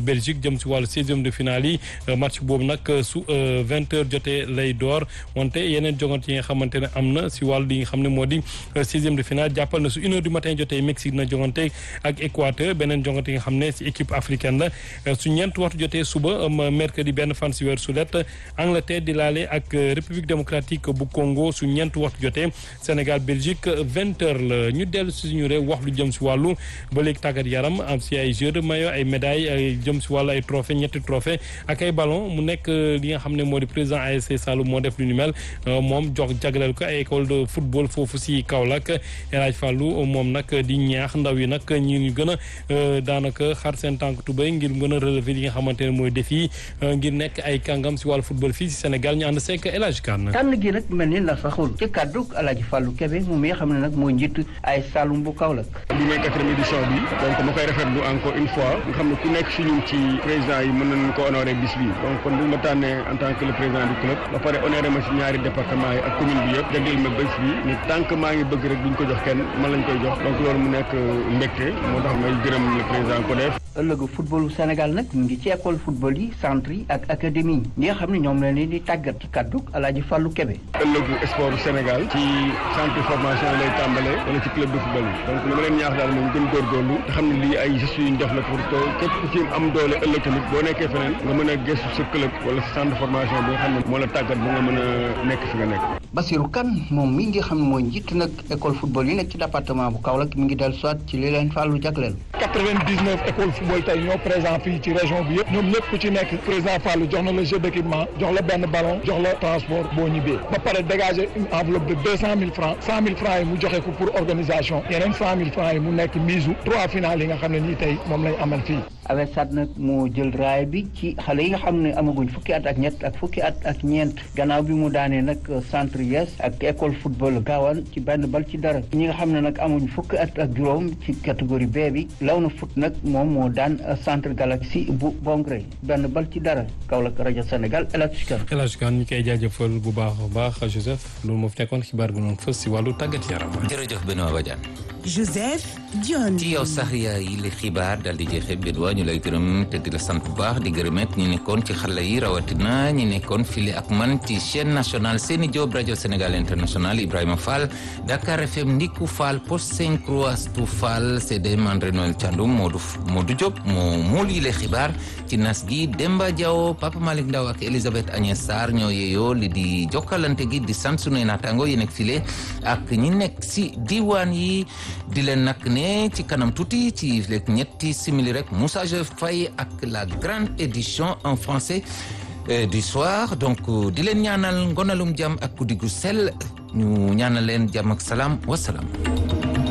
Belgique jëm si wàllu seizième de finale yi match boobu nag su vingt heures jotee lay door wante yeneen jogante yi nga xamante ne am na si wàllu li nga xam ne moo di seizième de finale jàppal na su une heure du matin jotee Mexique na jogante ak Équateur beneen jogante yi nga xam ne si équipe africaine la su ñeent waxtu jotee suba mercredi benn fan si weer sulet Angleterre di laale ak République démocratique bu Congo su ñeent waxtu jotee Sénégal Belgique vingt heures la ñu dellu si suñu réew wax lu jëm si wàllu ba léegi tàggat yaram am si ay jeux de maillot ay médailles ay jëm si wàllu ay trophée ñetti trophée ak ay ballon mu nekk li nga xam ne moo di président ASC Saloum moo def lu ni mel moom jox jagleel ko ay école de football foofu si Kaolack El Hadj Fallou moom nag di ñaax ndaw yi nag ñi ñu gën a daanaka xar seen tànk tubéy ngir gën a relever li nga xamante ne mooy défi ngir nekk ay kàngam si wàllu football fii si Sénégal ñu ànd seek El Hadj Kane tànn gi nag mel ni la saxul ci kàddu El Hadj Fallou Kébé moom mi nga xam ne nag mooy njiit ay Saloum bu Kaolack bi mooy quatrième édition bi donc ma koy rafetlu encore une fois nga xam ne ku nekk si ñun ci président yi mën nañu ko honoré bis bi donc kon bu ma tànnee en tant que le président du club ba pare honoré ma si ñaari département yi ak commune bi yëpp jagleel ma bés bi ni tant que maa ngi bëgg rek duñ ko jox kenn man lañ koy jox donc loolu mu nekk mbégte moo tax may gërëm le président ko def ëllëgu footballu Sénégal nag mu ngi ci école football yi centre yi ak académie yi nga xam ne ñoom la leen di tàggat ci kàddu Alaaji Fallou Kébé ëllëgu sport Sénégal ci centre formation lay tàmbalee wala ci club de football yi donc li ma leen ñaax daal moom gën góorgóorlu te xam ne lii ay gestes yu ñu def la pour que képp ku ci am doole ëllëg tamit boo nekkee feneen nga mën a gëstu sa club wala sa centre formation bi nga xam ne moo la tàggat ba nga mën a nekk fi nga nekk Basirou Kane moom mi ngi xam ne mooy njiit nag école football yi nekk ci département bu Kaolack mi ngi dellu soit ci li leen Fallou jagleel 99 école football tey ñoo présent fii ci région bi yëpp ñoom ñëpp ku ci nekk président Fallou jox na la jeu d'équipement jox la benn ballon jox la transport boo ñibbee ba pare dégager une enveloppe de deux cent mille francs cent mille francs yi mu joxe ko pour organisation yeneen cent mille francs yi mu nekk mise trois finales yi nga xam ne nii tey moom lañ amal fii AVESAT nag moo jël raay bi ci xale yi nga xam ne amaguñ fukki at ak ñett ak fukki at ak ñeent gannaaw bi mu daanee nag centre yes ak école football gaawaan ci benn bal ci dara ñi nga xam ne nag amuñ fukki at ak juróom ci catégorie B bi law na foot nag moom moo daan centre galaxy bu Bongré benn bal ci dara Kaolack rajo Sénégal El Hadj Kane. El Hadj Kane ñu koy jaajëfal bu baax a baax Joseph loolu moo fi nekkoon xibaar gu noonu fës si wàllu tàggat yaram. jërëjëf Benoît Badiane. Joseph Dione. ci yow sax yaa yi li xibaar daal di jeexee Benoît ñu lay gërëm te di la sant bu baax di gërëmet ñi nekkoon ci xarala yi rawatina ñi nekkoon file ak man ci chaîne nationale Seni Diop rajo Sénégal international Ibrahima Fall Dakar FM Ndiku Fall Poste Saint-Croix Astou Fall CDM André Noël Thiandoum Modou Modou Diop moo muul yi le xibaar ci nas gi Demba Diaw Papa Malick Ndaw ak Elisabeth Agnès Sarr ñoo yeeyoo li di jokkalante gi di sant sunuy naataango yi nekk file ak ñi nekk si diwaan yi di leen nag ne ci kanam tuuti ci léegi ñetti simili rek Moussa Joseph Faye ak la grande édition en français du soir donc di leen ñaanal ngonalum jàmm ak guddi gu sell ñu ñaanal leen jàmm ak salaam wasalaam